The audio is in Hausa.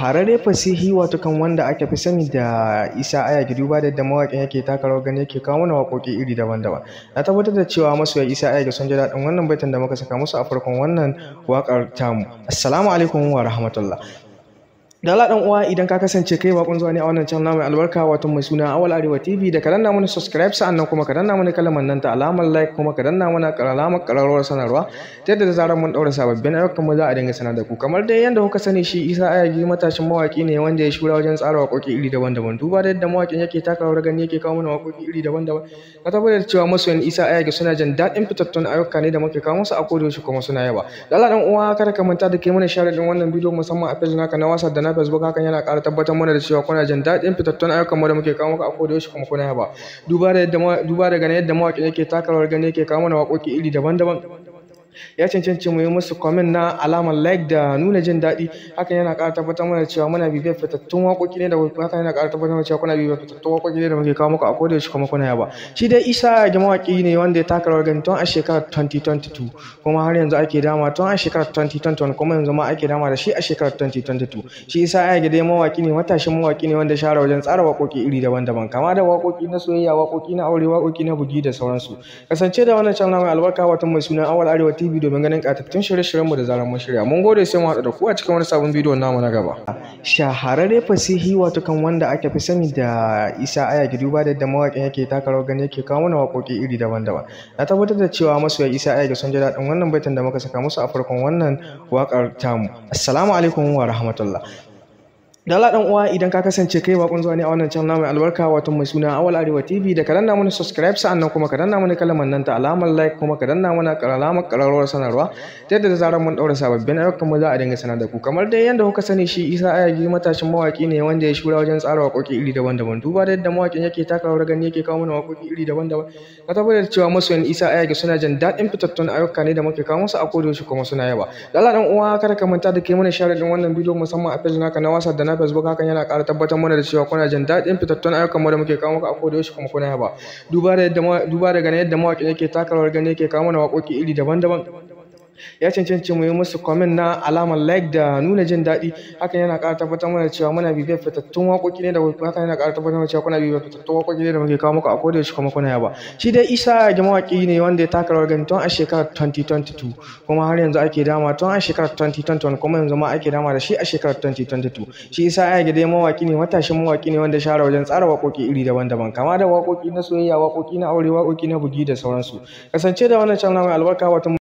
shahararre fasihi wato kan wanda aka fi sani da isa aya duba da yadda mawaƙin yake taka rawar gani yake kawo mana waƙoƙi iri daban-daban na tabbatar da cewa masoya isa aya sun ji daɗin wannan baitin da muka saka musu a farkon wannan waƙar tamu assalamu alaikum wa rahmatullah da Allah dan uwa idan ka kasance kai bakon zuwa ne a wannan channel mai albarka wato mai suna Awal Arewa TV da ka danna mana subscribe sa'annan kuma ka danna mana kalmar nan ta alamar like kuma ka danna mana alamar kararrawar sanarwa ta yadda da zarar mun daura sababbin ayyukan mu za a dinga sanar da ku kamar dai yanda kuka sani shi Isa Ayagi matashin mawaki ne wanda ya shura wajen tsara waƙoƙi iri daban-daban duba da yadda mawakin yake taka rawar gani yake kawo mana waƙoƙi iri daban-daban ka tabbatar da cewa masoyan Isa Ayagi suna jin daɗin fitattun ayyuka ne da muke kawo musu a kodayaushe kuma suna yaba da Allah dan uwa kada ka manta da kai mana share din wannan bidiyo musamman a page naka na WhatsApp da na Facebook hakan yana ƙara tabbatar mana da cewa kuna jin daɗin fitattun ayyukan mu da muke kawo muku a koda yaushe kuma kuna yaba duba da yadda duba da ganin yadda mawaƙin yake taka rawar gani yake kawo mana waƙoƙi iri daban-daban ya cancanci mu yi musu comment na alamar like da nuna jin daɗi hakan yana ƙara tabbatar mana cewa muna bibiyar fitattun waƙoƙi ne da hakan yana ƙara tabbatar mana cewa kuna bibiyar fitattun waƙoƙi ne da muke kawo muku a koda yaushe kuma kuna yaba shi dai Isa ga mawaƙi ne wanda ya taka rawar gani tun a shekarar 2022 kuma har yanzu ake dama tun a shekarar 2021 kuma yanzu ma ake dama da shi a shekarar 2022 shi Isa ya ga dai mawaƙi ne matashin mawaƙi ne wanda ya share wajen tsara waƙoƙi iri daban-daban kama da waƙoƙi na soyayya waƙoƙi na aure waƙoƙi na bugi da sauransu kasance da wannan channel mai albarka wato mai suna Awal Arewa TV domin ganin ƙatattun shirye-shiryenmu da zarar mun shirya mun gode sai mu haɗu da ku a cikin wani sabon bidiyo namu na gaba shahararre fasihi wato kan wanda aka fi sani da Isa Ayagi duba da yadda mawaƙin yake taka rawar gani yake kawo mana waƙoƙi iri daban-daban na tabbatar da cewa masoya Isa Ayagi sun ji daɗin wannan baitin da muka saka musu a farkon wannan waƙar tamu assalamu alaikum wa rahmatullah da Allah dan uwa idan ka kasance kai bakon zuwa ne a wannan channel mai albarka wato mai suna Awal Arewa TV da ka danna mana subscribe sa'annan kuma ka danna mana kalmar nan ta alamar like kuma ka danna mana alamar kararrawar sanarwa ta yadda da zarar mun daura sababbin ayyukan mu za a dinga sanar da ku kamar dai yanda kuka sani shi Isa Ayagi matashin mawaki ne wanda ya shura wajen tsara waƙoƙi iri daban-daban duba da yadda mawakin yake taka rawar gani yake kawo mana waƙoƙi iri daban-daban ka tabbatar da cewa masoyan Isa Ayagi suna jin daɗin fitattun ayyuka ne da muke kawo musu a kodayaushe kuma suna yaba da Allah dan uwa kada ka manta da kai mana share din wannan bidiyo musamman a page naka na WhatsApp da na Facebook hakan yana ƙara tabbatar mana da cewa kuna jin daɗin fitattun ayyukan mu da muke kawo muku a koda yaushe kuma kuna yaba duba da yadda duba da ganin yadda mawaƙin yake taka rawar gani yake kawo mana waƙoƙi iri daban-daban ya cancanci mu yi musu comment na alamar like da nuna jin daɗi hakan yana ƙara tabbatar mana cewa muna bibiyar fitattun waƙoƙi ne da hakan yana ƙara tabbatar mana cewa kuna bibiyar fitattun waƙoƙi ne da muke kawo muku a koda yaushe kuma kuna yaba shi dai Isa ga mawaƙi ne wanda ya taka rawar gani tun a shekarar 2022 kuma har yanzu ake dama tun a shekarar 2021 kuma yanzu ma ake dama da shi a shekarar 2022 shi Isa ya ga dai mawaƙi ne matashin mawaƙi ne wanda ya share wajen tsara waƙoƙi iri daban-daban kama da waƙoƙi na soyayya waƙoƙi na aure waƙoƙi na bugi da sauransu kasance da wannan channel mai albarka wato